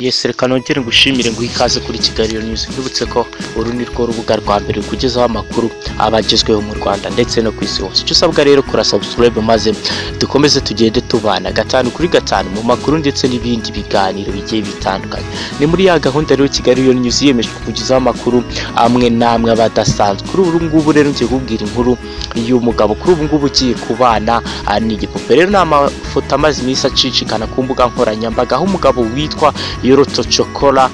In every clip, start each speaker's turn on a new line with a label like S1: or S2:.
S1: Yes reka nongere ngushimire nguhe ikaze kuri Kigali News nkwibutse ko uru ni rwo rubuga rwa mbere kugezaho amakuru abagezweho mu Rwanda ndetse no ku isi hose icyo usabwa rero kura subscribe maze dukomeze tugende tubana gatanu kuri gatanu mu makuru ndetse n'ibindi biganiro bigiye bitandukanye ni muri ya gahunda rero Kigali News yemeje kugezaho amakuru amwe n'amwe aba adasanzwe kuri ubu ngubu rero ngiye kubwira inkuru y'umugabo kuri ubu ngubu ugiye kubana ah, n'igipupe rero ni amafoto amaze iminsi acicikana ku mbuga nkoranyambaga aho umugabo witwa yoroto cokora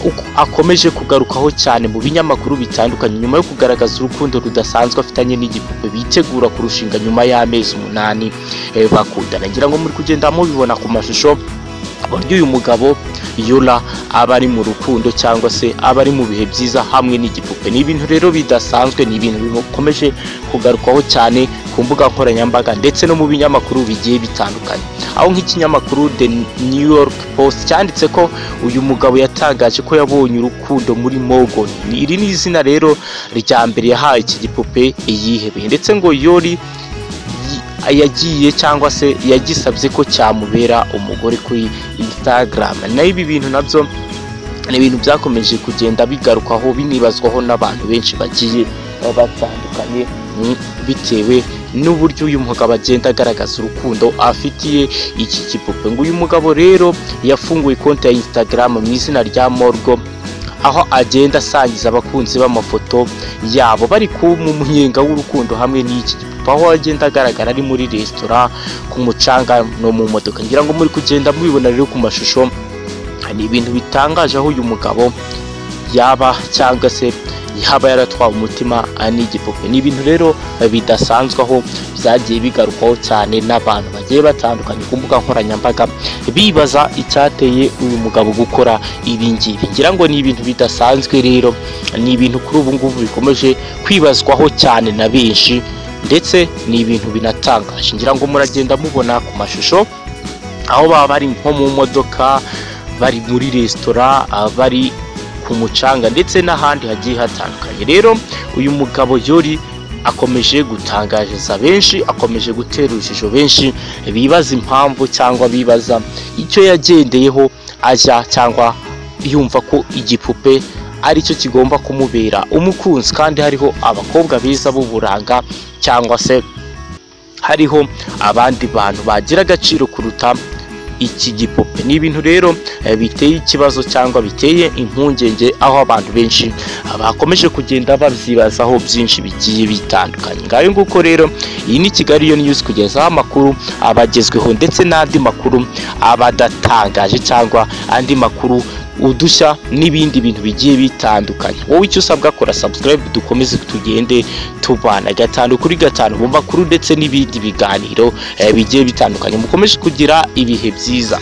S1: uko akomeje kugarukaho cyane mu binyamakuru bitandukanye nyuma yo kugaragaza urukundo rudasanzwe afitanye n'igipupe bitegura kurushinga nyuma y'amezi umunani eh, bakundana ngira ngo muri kugenda mubibona ku mashusho uburyo uyu mugabo yura aba ari mu rukundo cyangwa se aba ari mu bihe byiza hamwe n'igipupe ni ibintu rero bidasanzwe ni ibintu bikomeje kugarukwaho cyane ku mbuga nkoranyambaga ndetse no mu binyamakuru bigiye bitandukanye aho nk'ikinyamakuru the new york post cyanditse ko uyu mugabo yatangaje ko yabonye urukundo muri morgan iri ni izina rero rya mbere yahaye iki gipupe yihebeye ndetse ngo yori yagiye cyangwa se yagisabye ko cyamubera umugore kuri instagram nayo ibi bintu nabyo ni ibintu byakomeje kugenda bigarukwaho binibazwaho n'abantu benshi bagiye baba batandukanye ni- bitewe n'uburyo uyu mugabo agenda agaragaza urukundo afitiye iki kipupe ngo uyu mugabo rero yafunguye konti ya instagram mu izina rya morgo aho agenda asangiza abakunzi b'amafoto yabo bari ku mu munyenga w'urukundo hamwe n'iki gipupe aho agenda agaragara ari muri resitora ku mucanga no mu modoka ngira ngo muri kugenda mubibona rero ku mashusho ni ibintu bitangaje aho uyu mugabo yaba cyangwa se yaba yaratwawe umutima ah, n'igipupe ni ibintu rero eh, bidasanzwe aho byagiye bigarukwaho cyane n'abantu bagiye batandukanye ku mbuga nkoranyambaga bibaza icyateye uyu mugabo gukora ibi ngibi ngira ngo ni ibintu bidasanzwe rero ni ibintu kuri ubu ngubu bikomeje kwibazwaho cyane na benshi ndetse ni ibintu binatangaje ngira ngo muragenda mubona ku mashusho aho baba bari nko mu modoka bari muri resitora ah, bari ku mucanga ndetse n'ahandi hagiye hatandukanye rero uyu mugabo yori akomeje gutangariza benshi akomeje gutera urujijo benshi bibaza impamvu cyangwa bibaza icyo yagendeyeho ajya cyangwa yumva ko igipupe ari cyo kigomba kumubera umukunzi kandi hariho abakobwa beza b'uburanga cyangwa se hariho abandi bantu bagira agaciro kuruta iki gipupe ni ibintu rero eh, biteye ikibazo cyangwa biteye impungenge aho abantu benshi ah, bakomeje kugenda babyibazaho byinshi bigiye bitandukanye ngayo nguko rero iyi ni kigali yo news kugezaho amakuru abagezweho ndetse n'andi makuru abadatangaje cyangwa andi makuru udushya n'ibindi bintu bigiye bitandukanye wowe icyo usabwa kora subscribe dukomeze tugende tubana gatanu kuri gatanu mu makuru ndetse n'ibindi biganiro eh, bigiye bitandukanye mukomeje kugira ibihe byiza